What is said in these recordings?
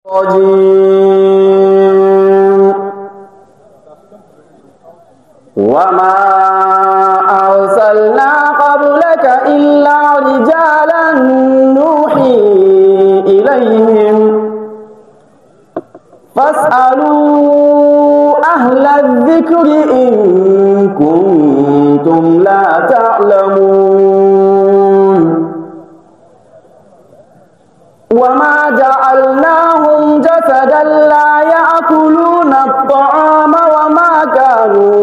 الرجيم وما أرسلنا قبلك إلا رجالا نوحي إليهم فاسألوا أهل الذكر إن كنتم لا تعلمون وما جعلناهم جسدا لا يأكلون الطعام وما كانوا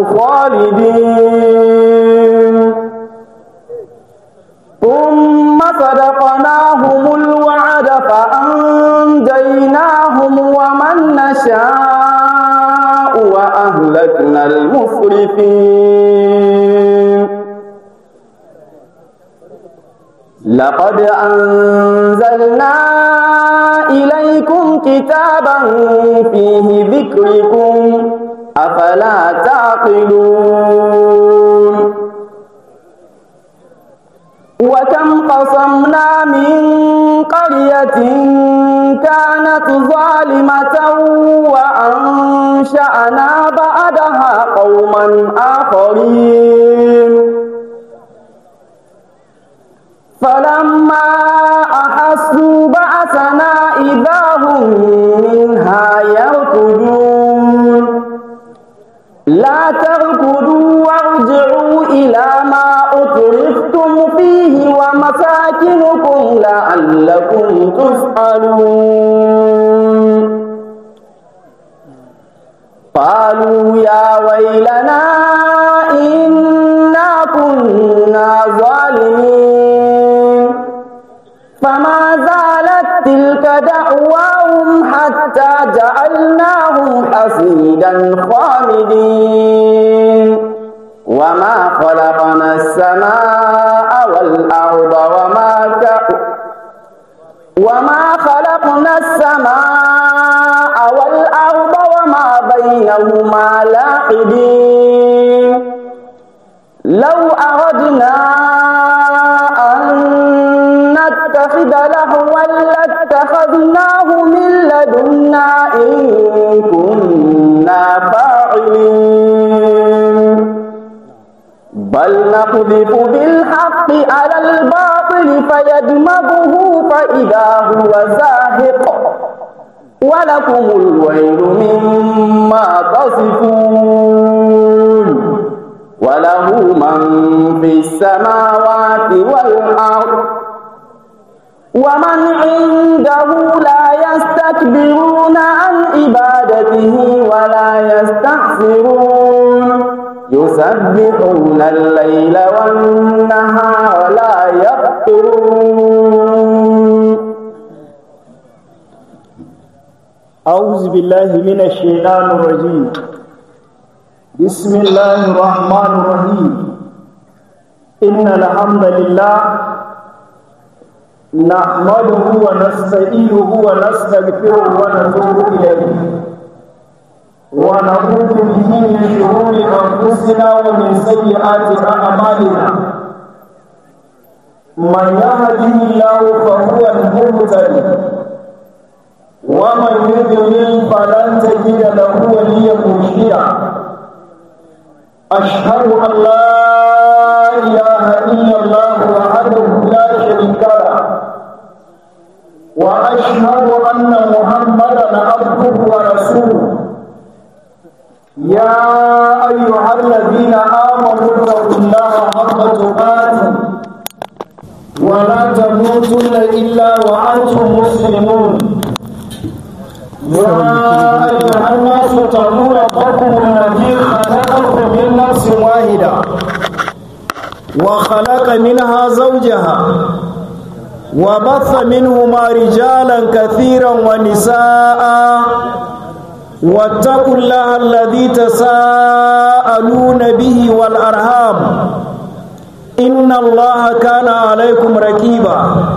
خالدين ثم صدقناهم الوعد فأنجيناهم ومن نشاء وأهلكنا المسرفين لقد أنزلنا إليكم كتابا فيه ذكركم أفلا تعقلون وكم قصمنا من قرية كانت ظالمة وأنشأنا بعدها قوما آخرين فلما أحسوا بأسنا إذا هم منها يركضون لا تركضوا وارجعوا إلى ما أترفتم فيه ومساكنكم لعلكم تسألون قالوا يا ويلنا إنا كنا ظالمين فما زالت تلك دعواهم حتى جعلناهم حصيدا خامدين وما خلقنا السماء والأرض وما ك... وما خلقنا السماء والأرض وما بينهما لاعبين لو أردنا أن نتخذ لهوا لاتخذناه من لدنا إن كنا فاعلين بل نقذف بالحق على الباطل فيدمغه فإذا هو زاهق ولكم الويل مما تصفون وله من في السماوات والأرض ومن عنده لا يستكبرون عن عبادته ولا يستحسرون يسبحون الليل والنهار لا يفترون أعوذ بالله من الشيطان الرجيم بسم الله الرحمن الرحيم إن الحمد لله نحمده ونستعينه ونستغفره ونتوب إليه ونعوذ به من شرور أنفسنا ومن سيئات أعمالنا من يهده الله فهو المهتدي ومن يضلل فلن تجد له وليا مرشدا أشهد أن لا إله إلا الله وحده لا شريك له وأشهد أن محمدا عبده ورسوله يا أيها الذين آمنوا اتقوا الله حق تقاته ولا تموتن إلا وأنتم مسلمون يا أيها الناس اتقوا ربكم الذي خلقكم من نفس واحدة وخلق منها زوجها وبث منهما رجالا كثيرا ونساء واتقوا الله الذي تساءلون به والأرham إن الله كان عليكم رقيبا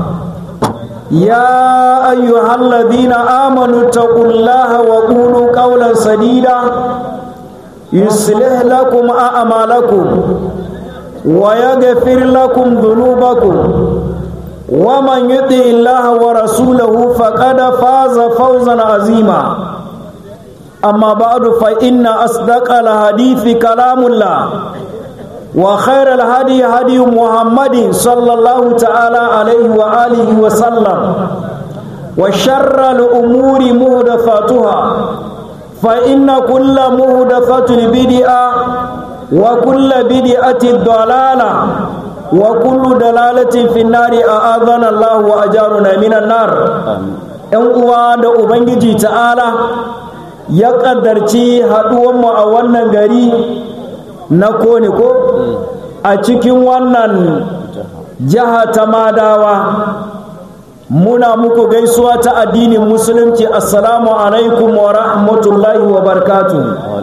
يا أيها الذين آمنوا اتقوا الله وقولوا قولا سديدا يصلح لكم أعمالكم ويغفر لكم ذنوبكم ومن يطع الله ورسوله فقد فاز فوزا عظيما أما بعد فإن أصدق الحديث كلام الله وخير الهدي هدي محمد صلى الله تعالى عليه وآله وسلم وشر الأمور مهدفاتها فإن كل مهدفة بدعة وكل بدعة ضلالة وكل دلالة في النار أعاذنا الله وأجارنا من النار ‘yan uwa da Ubangiji ta'ala ya ƙaddarci haɗuwanmu a wannan gari na kone ko a cikin wannan jiha ta madawa muna muku gaisuwa ta addinin musulunci assalamu alaikum wa rahmatullahi wa barkatu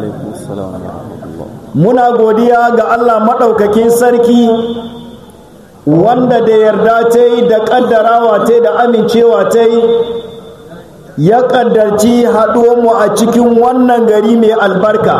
muna godiya ga allah maɗaukakin sarki wanda da yarda ta yi da ƙaddarawa ta yi da amincewa ta yi ya ƙaddarci haɗuwanmu a cikin wannan gari mai albarka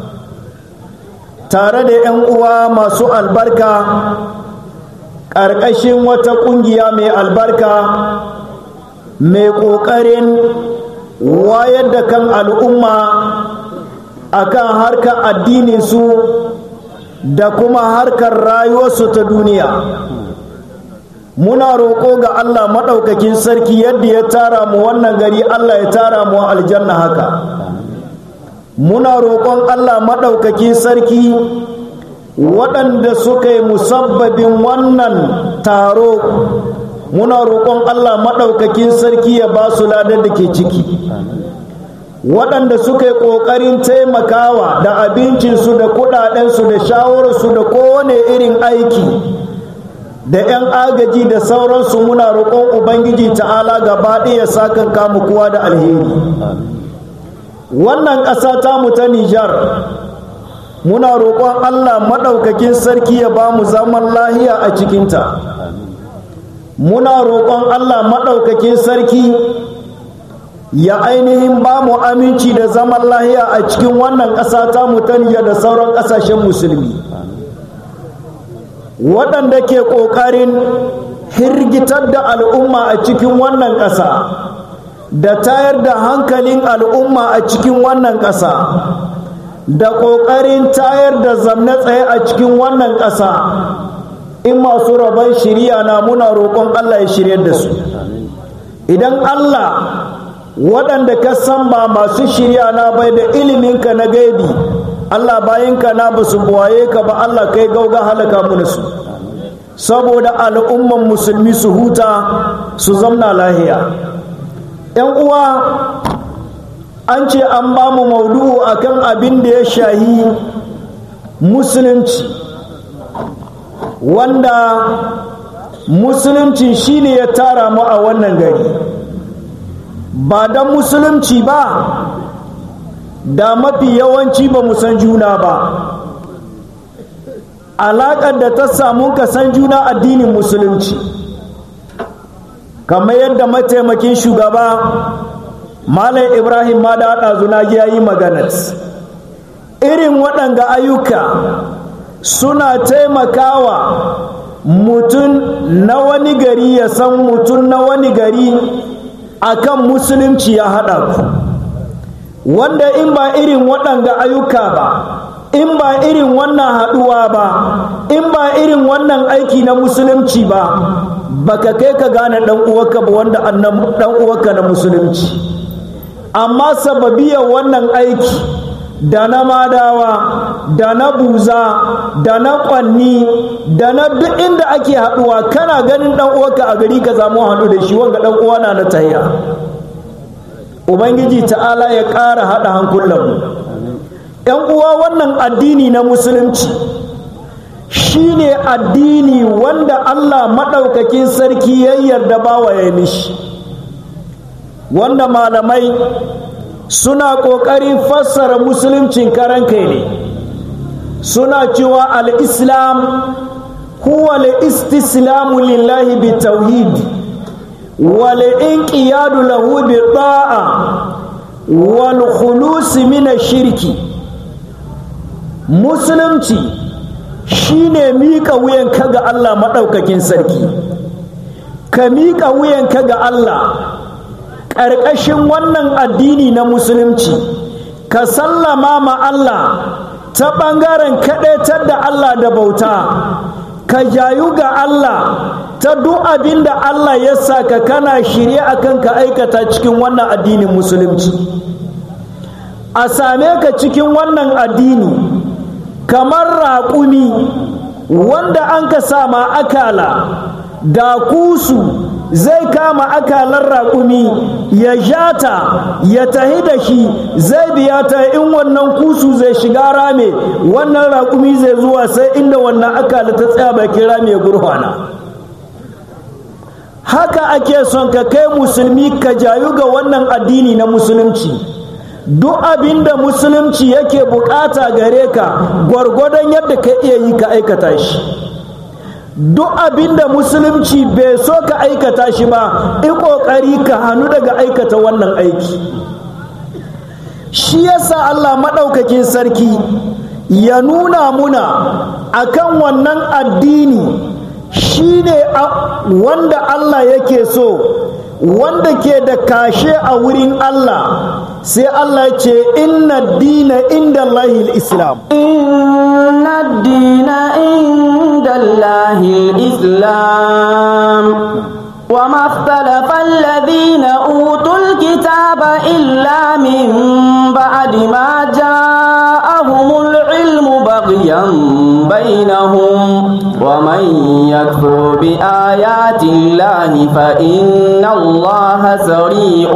tare da 'yan uwa masu albarka ƙarƙashin wata ƙungiya mai albarka mai ƙoƙarin wayar da kan al'umma akan harkar addininsu da kuma harkar rayuwarsu ta duniya muna roƙo ga Allah maɗaukakin sarki yadda ya tara mu wannan gari Allah ya tara mu aljanna haka muna roƙon Allah maɗaukakin sarki waɗanda suka yi musabbabin wannan taro muna roƙon Allah maɗaukakin sarki ya ba su ladar da ke ciki waɗanda suka yi ƙoƙarin taimakawa da abincinsu da kuɗaɗensu da shawararsu da kowane irin aiki da 'yan agaji da sauransu muna roƙon ubangiji ta'ala gaba ɗaya sakan kamu kowa da alheri wannan ƙasa tamu ta nijar muna roƙon allah maɗaukakin sarki ya ba mu zaman lahiya a cikinta muna roƙon allah maɗaukakin sarki ya ainihin ba mu aminci da zaman lahiya a cikin wannan ƙasa tamu ta nijar da sauran ƙasashen musulmi waɗanda ke ƙoƙarin hirgitar da al'umma a cikin wannan ƙasa da tayar da hankalin al'umma a cikin wannan ƙasa da ƙoƙarin tayar da zamne tsaye a cikin wannan ƙasa in masu rabon shirya na muna roƙon Allah ya shirya da su idan Allah waɗanda ka san ba masu shirya na bai da iliminka na gaibi Allah bayinka na ba su buwaye ka ba Allah kai gauga halaka mu su saboda al'umman musulmi su huta su zamna lahiya ‘yan uwa an ce an ba mu maudu'u akan abin da ya shahi musulunci wanda musulunci shine ya tara mu a wannan gari ba don musulunci ba da mafi yawanci ba mu san juna ba alaƙar da ta samu ka san juna addinin musulunci kamar yadda mataimakin shugaba malam ibrahim ma da haɗa zuna ya yi maganar irin waɗanga ayyuka suna taimakawa mutum na wani gari ya san mutum na wani gari akan musulunci ya haɗa ku wanda in ba irin waɗanga ayyuka ba in ba irin wannan haɗuwa ba in ba irin wannan aiki na musulunci ba baka kai ka gane ɗan uwarka ba wanda ɗan uwarka na musulunci amma sababiyar wannan aiki da na madawa da na buza da na kwanni da na duk inda ake haɗuwa kana ganin ɗan uwarka a gari ka zamu haɗu da shi wanga ɗan uwa na na tayya ubangiji ta'ala ya ƙara haɗa hankulanmu ‘yan uwa wannan addini na musulunci shine addini wanda Allah maɗaukakin sarki ya yarda bawa ya mishi wanda malamai suna ƙoƙarin fassara musuluncin karan kai ne suna cewa al-islam huwa al-istislamu lillahi bi tauhid wal inqiyadu lahu bi ta'a wal khulus min shirki musulunci shine miƙa wuyan ka ga Allah maɗaukakin sarki ka miƙa wuyanka ga Allah ƙarƙashin wannan addini na musulunci ka sallama ma Allah ta ɓangaren kaɗaitar da Allah da bauta ka jayu ga Allah ta duk abin da Allah ya saka kana shirye akan ka aikata cikin wannan addinin musulunci a same ka cikin wannan addini kamar raƙumi wanda an ka sama akala da kusu zai kama akalar raƙumi ya jata ya tahi da shi zai biya ta in wannan kusu zai shiga rame wannan raƙumi zai zuwa sai inda wannan akala ta tsaya bakin rame ya gurfana haka ake son ka kai musulmi ka jayu ga wannan addini na musulunci duk abin da musulunci yake bukata gare ka gwargwadon yadda ka iya yi ka aikata shi duk abin da musulunci bai so ka aikata shi ba i ƙoƙari ka hannu daga aikata wannan aiki shi yasa Allah maɗaukakin sarki ya nuna muna akan wannan addini shi ne wanda Allah yake so wanda ke da kashe a wurin Allah sai Allah ce inna dina inda Allahil Islam inna dina inda Allahil Islam wa makhtalafa alladhina utul kitaba illa min ba'di ma ja'ahumul ilmu baghyan bainahum ومن يكفر بآيات الله فإن الله سريع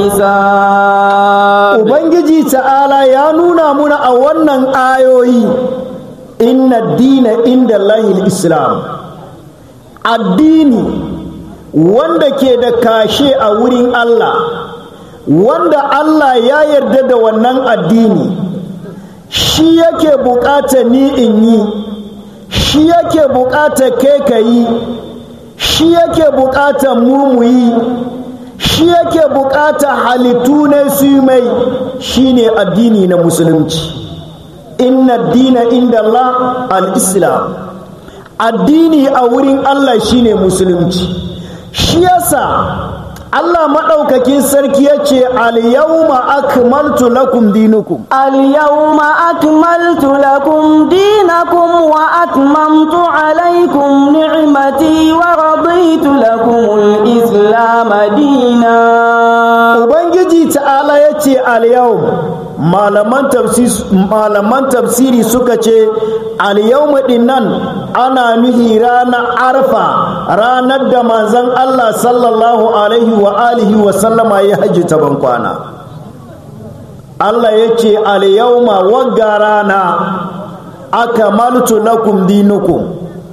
الحساب Ubangiji ta'ala ya nuna muna a wannan ayoyi inna dina inda lahil Islam addini wanda ke da kashe a wurin Allah wanda Allah ya yarda da wannan addini shi yake bukata ni in yi shi yake buƙatar kai ka yi shi yake buƙatar mu mu yi shi yake buƙatar halittu ne su yi mai shine addini na musulunci inna dina inda Allah al-islam addini a wurin Allah shine musulunci shi yasa Allah maɗaukakin sarki ya ce al-yawma akmaltu lakum dinukum اليوم أكملت لكم دينكم وأتممت عليكم نعمتي ورضيت لكم الإسلام دينا Ubangiji ta'ala ya ce al-yawm malaman tafsiri suka ce al-yawm nan ana nuhi ranar arfa ranar da manzon Allah sallallahu alaihi wa alihi wa sallama ya hajji ta bankwana Allah ya ce al-yawma wagga rana akamaltu lakum dinukum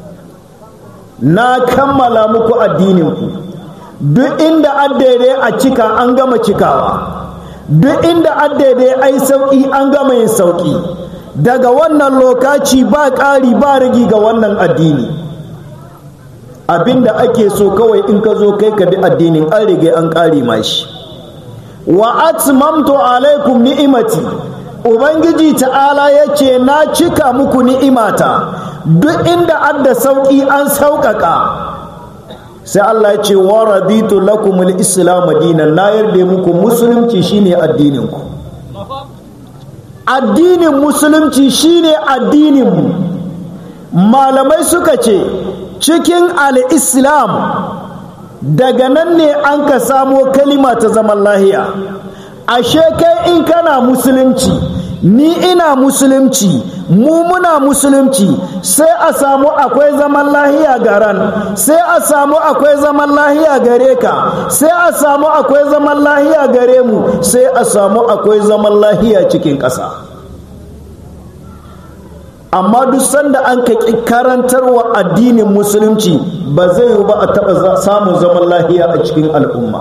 na kammala muku addininku duk inda addaidai a cika an gama cikawa duk inda addaidai ai sauƙi an gama yin sauƙi daga wannan lokaci ba ƙari ba rigi ga wannan addini abinda ake so kawai in ka zo kai ka bi addinin an rige an ƙari mashi wa atmamtu alaikum ni'imati ubangiji ta'ala ya ce na cika muku ni'imata duk inda adda sauƙi an sauƙaƙa sai Allah ya ce wa raditu lakum al-islam dinan na yarda muku musulunci shine addinin ku addinin musulunci shine addinin mu malamai suka ce cikin al-islam daga nan ne an ka samo kalima ta zaman lahiya ashe kai in kana musulunci ni ina musulunci mu muna musulunci sai a samu akwai zaman lahiya garan sai a samu akwai zaman lahiya gare ka sai a samu akwai zaman lahiya gare mu sai a samu akwai zaman lahiya cikin ƙasa amma duk sanda an ka karantarwa addinin musulunci ba zai yi ba a taɓa samun zaman lahiya a cikin al'umma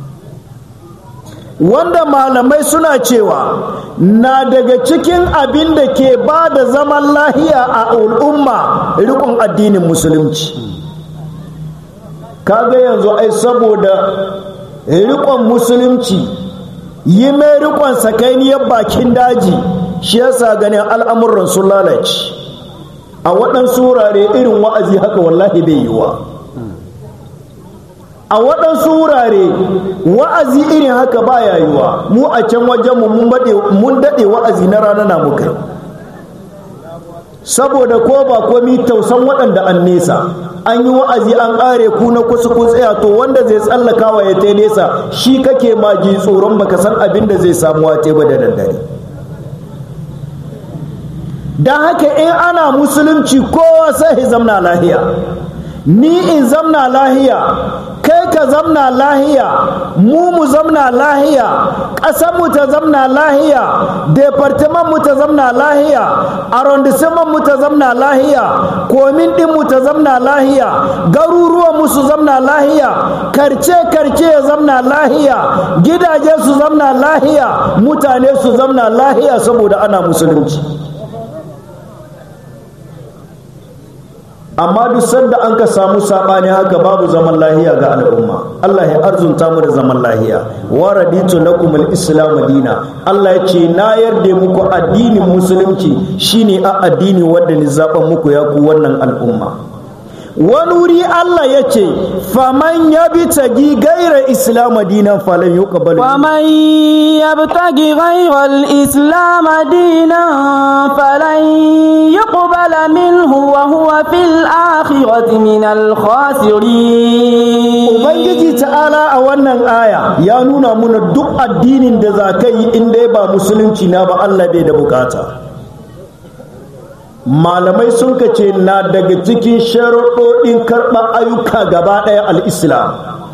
wanda malamai suna cewa na daga cikin abin da ke ba da zaman lahiya a al'umma rikon addinin musulunci kaga yanzu ai saboda rikon musulunci yi mai rikon sakainiyar bakin daji shi yasa ganin al'amuran sun lalace a waɗansu wurare irin wa'azi haka wallahi bai yiwa a waɗansu wurare wa'azi irin haka ba yiwa mu a can wajenmu mun daɗe wa'azi na rana na muka saboda ko ba komi tausan waɗanda an nesa an yi wa'azi an ƙare ku na kusa ku tsaya to wanda zai tsallaka wa ya ta nesa shi kake ma ji tsoron baka san abin da zai samu wa ba da daddare don haka in ana musulunci kowa sai ya zamna lahiya ni in zamna lahiya kai ka zamna lahiya mu mu zamna lahiya ƙasar mu ta zamna lahiya departement mu ta zamna lahiya arrondissement mu ta zamna lahiya komin din mu ta zamna lahiya garuruwan mu su zamna lahiya karce karce ya zamna lahiya gidaje su zamna lahiya mutane su zamna lahiya saboda ana musulunci amma duk sanda an ka samu sabani haka babu zaman lahiya ga al'umma Allah ya arzunta mu da zaman lahiya wa raditu lakum al-islam dina Allah ya ce na yarda muku addinin musulunci shine a addini wanda ni zaban muku ya ku wannan al'umma wani wuri Allah ya ce faman ya bi tagi gaira islam dinan falan yuqbal faman ya bi tagi gaira islam dinan falan yuqbal minhu wa huwa fil akhirati min al khasirin ubangiji ta'ala a wannan aya ya nuna muna duk addinin da za ka yi in dai ba musulunci na ba Allah bai da bukata malamai sun ce na daga cikin sharuɗoɗin karɓar ayyuka gaba ɗaya al'islam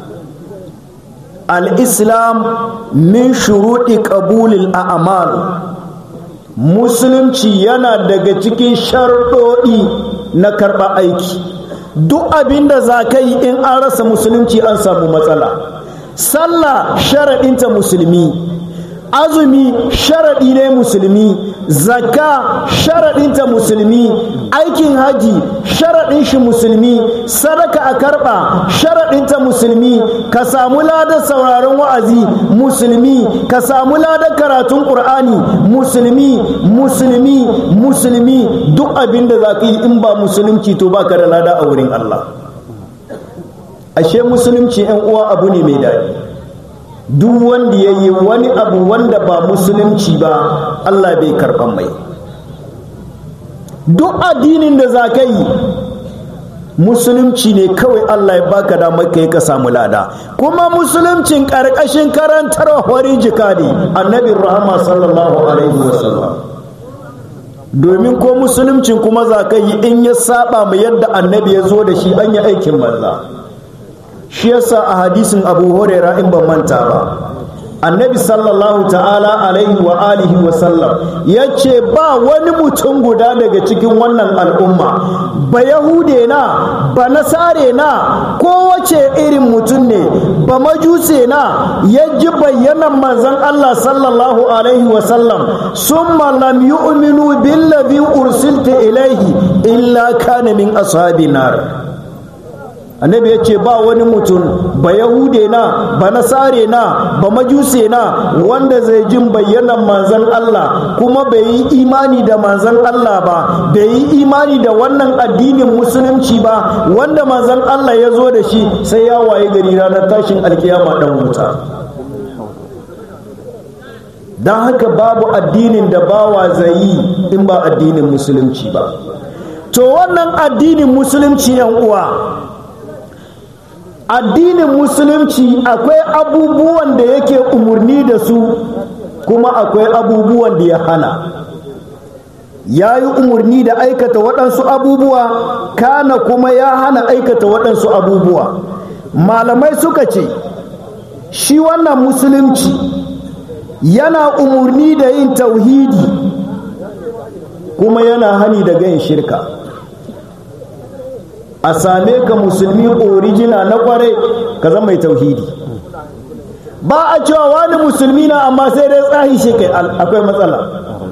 al'islam min shuruɗi ƙabulil a'amal musulunci yana daga cikin sharuɗoɗi na karɓar aiki duk abin da za ka yi in an rasa musulunci an samu matsala sallah sharaɗinta musulmi azumi sharaɗi ne musulmi zakka sharaɗinta musulmi aikin haji sharaɗin shi musulmi sadaka a karɓa sharaɗinta musulmi ka samu ladar sauraron wa'azi musulmi ka samu ladar karatun ƙur'ani musulmi musulmi musulmi duk abin da za ka yi in ba musulunci to ba ka da lada a wurin Allah ashe musulunci 'yan uwa abu ne mai daɗi duk wanda ya yi wani abu wanda ba musulunci ba Allah bai karɓan mai duk addinin da za ka yi musulunci ne kawai Allah ya baka damar ka yi ka samu lada kuma musuluncin ƙarƙashin karantar hori jikadi annabin rahama sallallahu alaihi wasallam domin ko musuluncin kuma za ka yi in ya saba mu yadda annabi ya zo da shi an yi aikin banza shi yasa a hadisin abu huraira in ban manta ba annabi sallallahu ta'ala alaihi wa alihi wa sallam ya ce ba wani mutum guda daga cikin wannan al'umma ba yahude na ba nasare na kowace irin mutum ne ba majuse na ya ji bayyanan manzon Allah sallallahu alaihi wa sallam summa lam yu'minu billazi ursilta ilaihi illa kana min ashabin nar annabi ya ce ba wani mutum ba yahude na ba nasare na ba majuse na wanda zai jin bayyanan manzan Allah kuma bai yi imani da manzan Allah ba bai yi imani da wannan addinin musulunci ba wanda manzan Allah ya zo da shi sai ya waye gari ranar tashin alkiyama dan wuta don haka babu addinin da bawa zai yi in ba addinin musulunci ba to wannan addinin musulunci yan uwa addinin musulunci akwai abubuwan da yake umarni da su kuma akwai abubuwan da ya hana ya yi umarni da aikata waɗansu abubuwa kana kuma ya hana aikata waɗansu abubuwa malamai suka ce shi wannan musulunci yana umarni da yin tauhidi kuma yana hani da yin shirka a same ka musulmi orijina na kwarai ka zama mai tauhidi ba a cewa wani musulmi na amma sai dai tsahi shi kai akwai matsala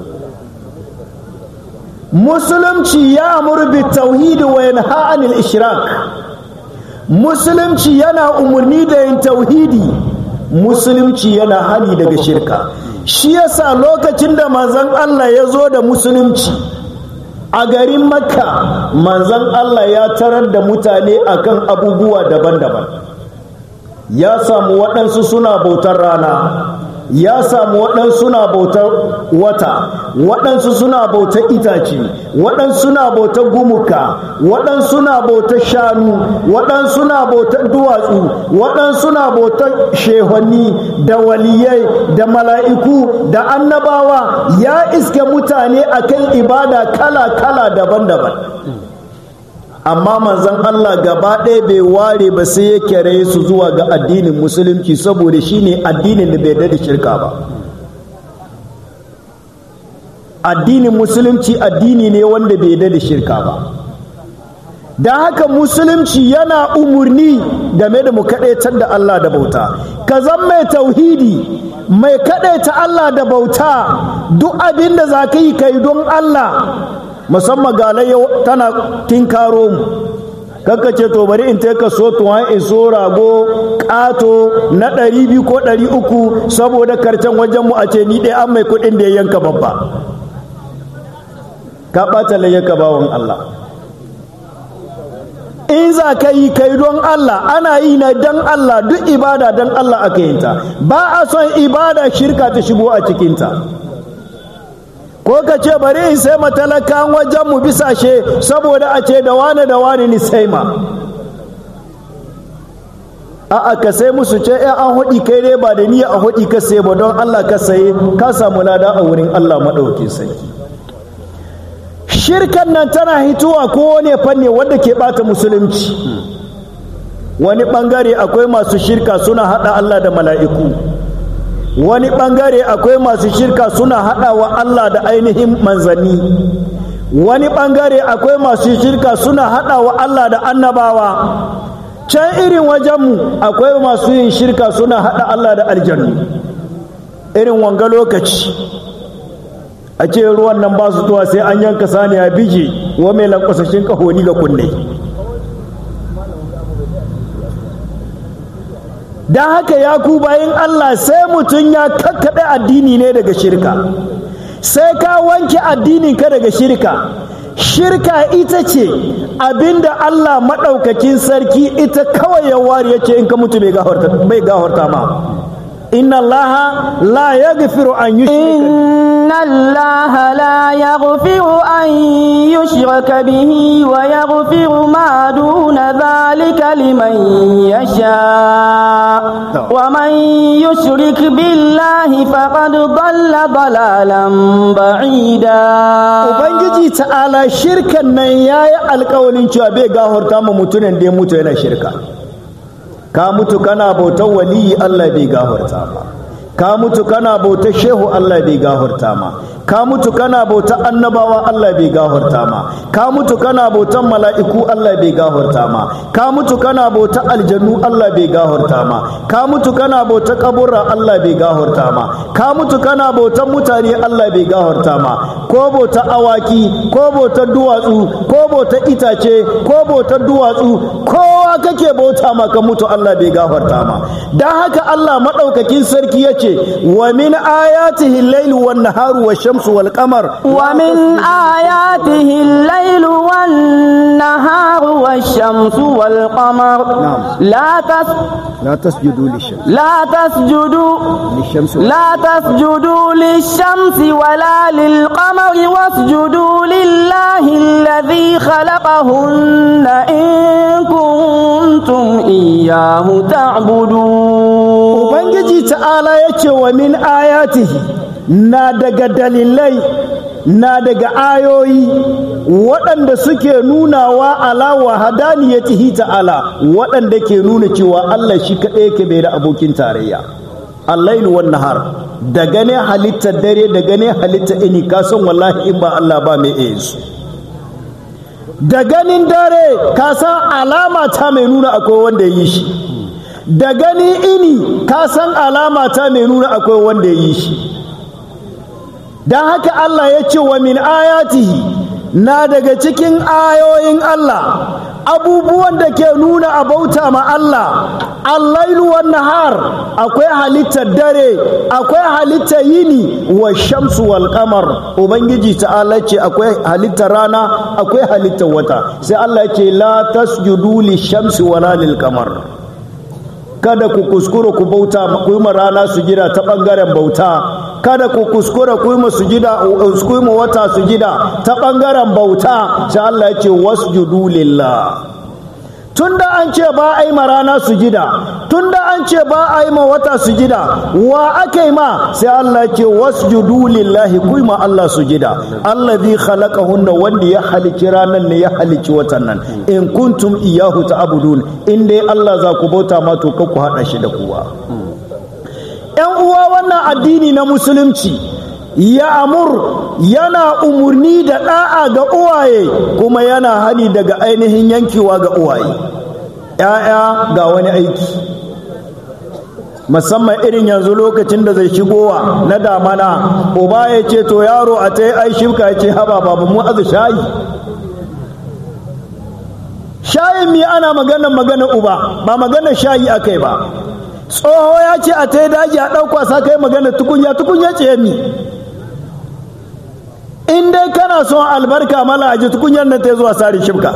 musulunci ya amur bi tauhidi wa yanha anil ishrak musulunci yana umarni da yin tauhidi musulunci yana hani daga shirka shi yasa lokacin da manzon Allah ya zo da musulunci a garin makka manzon Allah ya tarar da mutane akan abubuwa daban-daban ya samu waɗansu suna bautar rana ya samu waɗansu suna bautar wata waɗansu suna bautar itace waɗansu suna bautar gumuka waɗansu suna bautar shanu waɗansu suna bautar duwatsu waɗansu suna bautar shehonni da waliyai da mala'iku da annabawa ya iske mutane akan ibada kala-kala daban-daban amma manzon Allah gaba ɗaya bai ware ba sai ya kere su zuwa ga addinin musulunci saboda shine addinin da bai da shirka ba addinin musulunci addini ne wanda bai da shirka ba da haka musulunci yana umurni game da mu kaɗaitar da Allah da bauta ka zan mai tauhidi mai kaɗaita Allah da bauta duk abin da za ka yi kai don Allah musamman galai tana tinkaro mu kakka ce to bari in ka so tuwa in so rago ƙato na ɗari biyu ko ɗari uku saboda karcen wajen mu a ce ni ɗaya an mai kuɗin da ya yanka babba ka ɓata layyaka bawan Allah in za ka yi kai don Allah ana yi na don Allah duk ibada don Allah aka yinta ba a son ibada shirka ta shigo a cikinta ko ka ce bari in sai matalakan wajen mu bisashe saboda a ce da wane da wane ni sai ma a'a ka sai musu ce ya an hudi kai dai ba da niyya a hudi ka sai ba don Allah ka saye ka samu lada a wurin Allah maɗaukin sarki shirkan nan tana hituwa ko wani fanni wanda ke bata musulunci wani bangare akwai masu shirka suna hada Allah da mala'iku wani bangare akwai masu shirka suna hada wa Allah da ainihin manzanni wani bangare akwai masu shirka suna hada wa Allah da annabawa can irin wajenmu akwai masu yin shirka suna hada Allah da aljannu irin wanga lokaci a ce ruwan nan ba su zuwa sai an yanka saniya biji wa mai lankwasashin kahoni ga kunne don haka ya ku bayan Allah sai mutum ya kakkaɓe addini ne daga shirka sai ka wanke addinin ka daga shirka shirka ita ce abinda Allah maɗaukakin sarki ita kawai ya ware ya ce in ka mutu bai gafarta ma inna Allah la yaghfiru an yushrika إن الله لا يغفر أن يشرك به ويغفر ما دون ذلك لمن يشاء ومن يشرك بالله فقد ضل ضلالا بعيدا Ubangiji ta'ala shirkan nan ya yi alkawalin cewa bai gahorta ma mutumin da ya mutu yana shirka ka mutu kana bautar waliyi Allah bai gahorta ba ka mutu kana bautar shehu Allah bai gahurta ma ka mutu kana bautar annabawa Allah bai gahurta ma ka mutu kana bautar mala'iku Allah bai gahurta ma ka mutu kana bautar aljannu Allah bai gahurta ma ka mutu kana bautar kaburra Allah bai gahurta ma ka mutu kana bautar mutane Allah bai gahurta ma ko bautar awaki ko bautar duwatsu ko bautar itace ko bautar duwatsu kowa kake bauta ma ka mutu Allah bai gahurta ma dan haka Allah madaukakin sarki yace wa min ayatihi al-layl wan naharu wash-shamsu wal qamar ومن آياته الليل والنهار والشمس والقمر نعم. لا تس la tasjudu lish-shams لا تسجدوا lish-shams لا تسجدوا للشمس ولا للقمر واسجدوا لله الذي خلقهن إن كنتم إياه تعبدون Ubangiji ta'ala ya ce wa min ayatihi na daga dalilai na daga ayoyi waɗanda suke nunawa ala wa hadaniyatihi ta'ala waɗanda ke nuna cewa Allah shi kaɗai yake bai da abokin tarayya allailu wan nahar da gane halittar dare da gane halittar ini ka san wallahi in ba Allah ba mai iya su da ganin dare ka san alama ta mai nuna akwai wanda ya yi shi da gani ini ka san alama ta mai nuna akwai wanda ya yi shi don haka Allah ya ce wa min ayatihi na daga cikin ayoyin Allah abubuwan da ke nuna a bauta ma Allah allailu wan nahar akwai halittar dare akwai halittar yini wa shamsu wal qamar ubangiji ta'ala ce akwai halittar rana akwai halittar wata sai Allah ya ce la tasjudu li shamsi wala lil qamar kada ku kuskura ku bauta ku yi rana sujida ta bangaren bauta kada ku kuskura ku yi sujida ku yi wata sujida ta bangaren bauta sai Allah ya ce wasjudu lillah tunda an ce ba a yi ma rana sujida tunda an ce ba a yi ma wata sujida wa aka yi ma sai Allah ce wasjudu lillahi ku ma Allah sujida allazi khalaqahunna wanda ya halici ranan ne ya halici watan nan in kuntum iyahu ta'budun in dai Allah za ku bauta ma to ku hada shi da kuwa yan uwa wannan addini na musulunci ya amur yana umurni da ɗa'a ga uwaye kuma yana hani daga ainihin yankewa ga uwaye ‘ya'ya ga wani aiki musamman irin yanzu lokacin da zai shigowa na damana uba ya ce to yaro a ta yi ai shifka ya ce haba babu mu azu shayi shayin mi ana maganar maganar uba ba maganar shayi aka yi ba tsoho ya ce a ta yi daji a ɗauka sa kai maganar tukunya tukunya ce mi in dai kana son albarka mala aji tukunyar nan ta zuwa sari shibka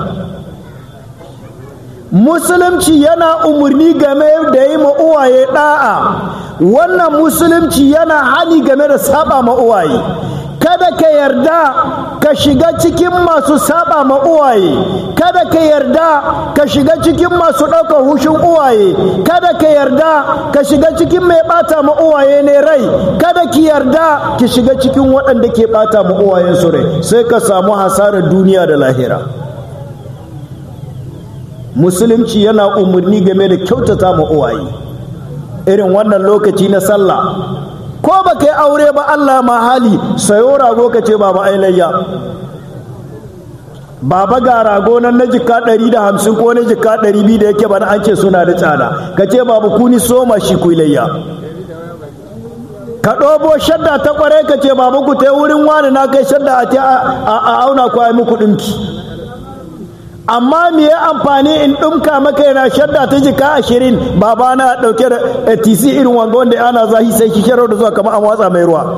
musulunci yana umarni game da yi ma uwaye da'a wannan musulunci yana hani game da saba ma uwaye kada ka yarda ka shiga cikin masu saba ma uwaye kada ka yarda ka shiga cikin masu ɗaukar hushin uwaye kada ka yarda ka shiga cikin mai ɓata ma uwaye ne rai kada ki yarda ki shiga cikin waɗanda ke ɓata ma uwayen su rai sai ka samu hasarar duniya da lahira musulunci yana umarni game da kyautata ma uwaye irin wannan lokaci na sallah ko ba kai aure ba Allah ma hali sayo rago ka ce baba ailayya baba ga rago nan na jika ɗari da hamsin ko na jika ɗari biyu da yake bana an ce suna da tsada ka ce babu kuni soma shi kuilayya ka ɗobo shadda ta ƙware ka ce babu ku ta wurin wani na kai shadda a auna ku ai muku ɗinki amma me ya amfani in ɗumka maka yana shadda ta jika ashirin baba na ɗauke da tc irin wanga wanda ana zahi sai ki da zuwa kamar an watsa mai ruwa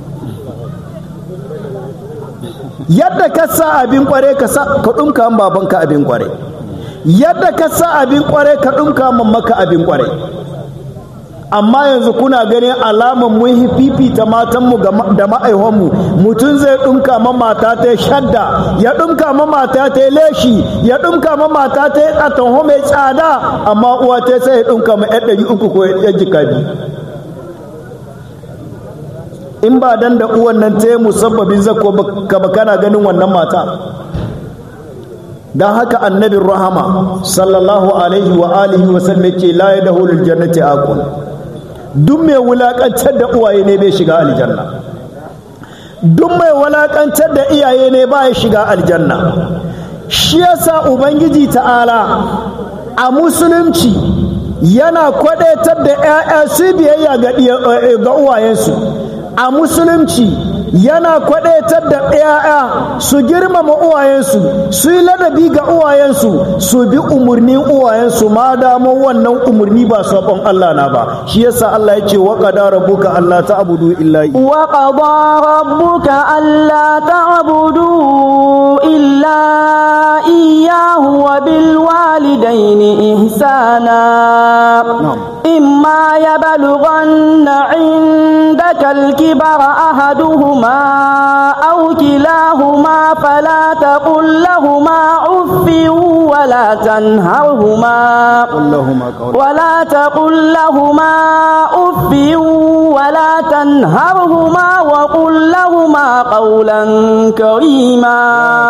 yadda ka sa abin kware ka ɗumka babanka abin kware yadda ka sa abin kware ka ɗumka maka abin kware amma yanzu kuna ganin alaman mun fifita matanmu da ma'aihonmu mutum zai ɗumka ma mata ta shadda ya ɗumka ma mata ta leshi ya ɗumka ma mata ta atanho mai tsada amma uwa ta sai ya ɗumka ma yan ɗari uku ko yan jika biyu in ba dan da uwan nan ta yi musabbabin zakko ka ba kana ganin wannan mata don haka annabin rahama sallallahu alaihi wa alihi wa sallam yake la ya dahu jannati aqul duk mai wulakantar da uwaye ne bai shiga aljanna duk mai wulakantar da iyaye ne ba ya shiga aljanna shi yasa ubangiji ta'ala a musulunci yana kwadaitar da 'ya'ya su biyayya ga uwayensu a musulunci yana kwadaitar da ‘ya'ya su girmama uwayensu su yi ladabi ga uwayensu su bi umarnin uwayensu ma damo wannan umarni ba sabon Allah na ba shi yasa Allah ya ce wa qada rabbuka alla ta'budu illa wa qada rabbuka alla ta'budu illa iyyahu wa bil walidayni ihsana imma yablughanna 'indaka al-kibara ahaduhuma أو كلاهما فلا تقل لهما أف ولا تنهرهما ولا تقل لهما أف ولا تنهرهما وقل لهما قولا كريما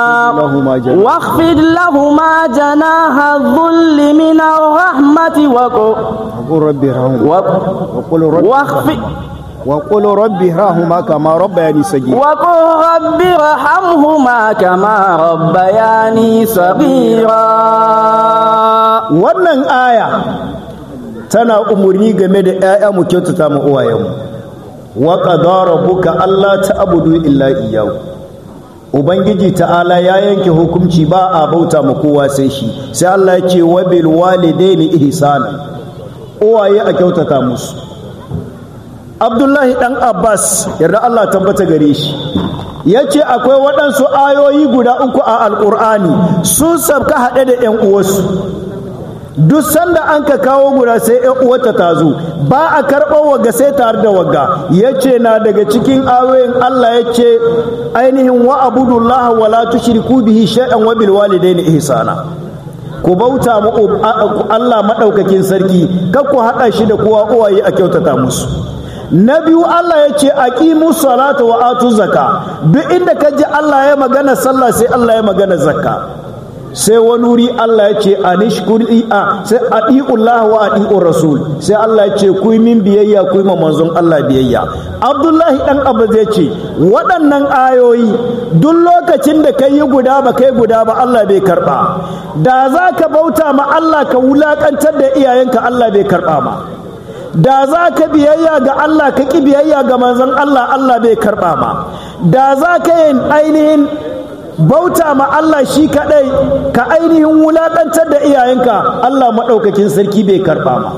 واخفض لهما جناح الذل من الرحمة وقل رب وقل رب واخفض وقل رب ارحمهما كما ربياني صغيرا وقل رب ارحمهما كما ربياني صغيرا wannan aya tana umurni game da 'ya'ya mu kyautata mu uwayenmu wa qadara rabbuka alla ta'budu illa iyyahu ubangiji ta'ala ya yanke hukunci ba a bauta ma kowa sai shi sai Allah ya ce wa bil walidaini ihsana uwaye a kyautata musu abdullahi dan abbas yarda allah tabbata gare shi ya ce akwai waɗansu ayoyi guda uku a alƙur'ani sun sabka haɗe da ‘yan uwarsu duk sanda an ka kawo guda sai ya uwata ta zo ba a karɓar wagga sai tare da wagga ya ce na daga cikin ayoyin Allah ya ce ainihin wa abudullah wa la tushriku bihi shay'an wa bil walidaini ihsana ku bauta mu Allah madaukakin sarki kar ku hada shi da kowa uwaye a kyautata musu na biyu Allah ya ce aqimu salata wa atu zakka duk inda ka ji Allah ya magana sallah sai Allah ya magana zakka sai wani wuri Allah ya ce anishkur a sai adi'ullah wa adi'ur rasul sai Allah ya ce ku min biyayya ku ma manzon Allah biyayya Abdullahi dan Abbas ya ce waɗannan ayoyi duk lokacin da kai yi guda ba kai guda ba Allah bai karba da za ka bauta ma Allah ka wulakantar da iyayenka Allah bai karba ma da za ka biyayya ga Allah ka ƙi biyayya ga manzon Allah Allah bai karɓa ma da za ka yin ainihin bauta ma Allah shi kaɗai ka ainihin wulaƙantar da iyayenka Allah maɗaukakin sarki bai karɓa ma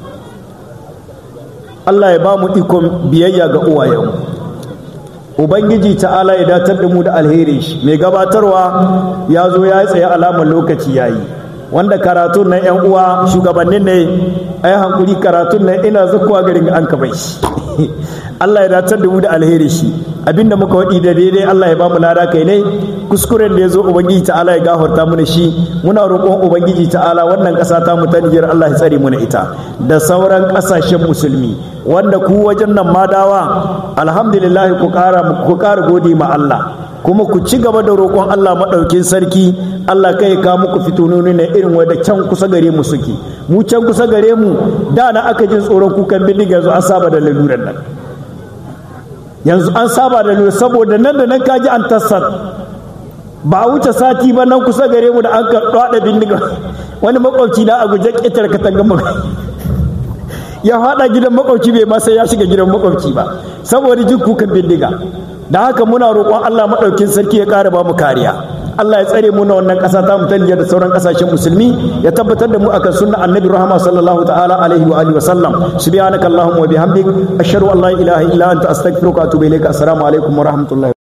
Allah ya ba mu ikon biyayya ga uwayenmu Ubangiji ta'ala ya datar da mu da alheri shi mai gabatarwa ya zo ya tsaye alamar lokaci ya yi wanda karatun nan yan uwa shugabannin ne ai hankuri karatun nan ina zakuwa garin an ka bai shi Allah ya datar da mu da alheri shi abinda muka wadi da daidai Allah ya ba mu lada kai ne kuskuren da ya zo ubangiji ta'ala ya gafarta mu da shi muna roƙon ubangiji ta'ala wannan ƙasa ta mu ta Nijar Allah ya tsare mu ita da sauran ƙasashen musulmi wanda ku wajen nan madawa alhamdulillah ku ƙara ku ƙara gode ma Allah kuma ku ci gaba da roƙon Allah maɗaukin sarki Allah kai ka muku fitononi na irin wadda can kusa gare mu suke mu can kusa gare mu da na aka jin tsoron kukan bindiga yanzu an saba da laluran nan yanzu an saba da laluran saboda nan da nan kaji an tassar ba a wuce sati ba nan kusa gare mu da an ka ɗaɗa bindiga wani makwabci na a guje ƙetar katangan ya faɗa gidan makwabci bai ma sai ya shiga gidan makwabci ba saboda jin kukan bindiga da haka muna roƙon Allah maɗaukin sarki ya ƙara ba mu kariya Allah ya tsare mu na wannan ƙasa ta mu da sauran ƙasashen musulmi ya tabbatar da mu akan sunna annabi rahama sallallahu ta'ala alaihi wa alihi wa sallam subhanakallahumma wa bihamdik ashhadu an la ilaha illa anta astaghfiruka wa atubu ilaika assalamu alaikum wa rahmatullahi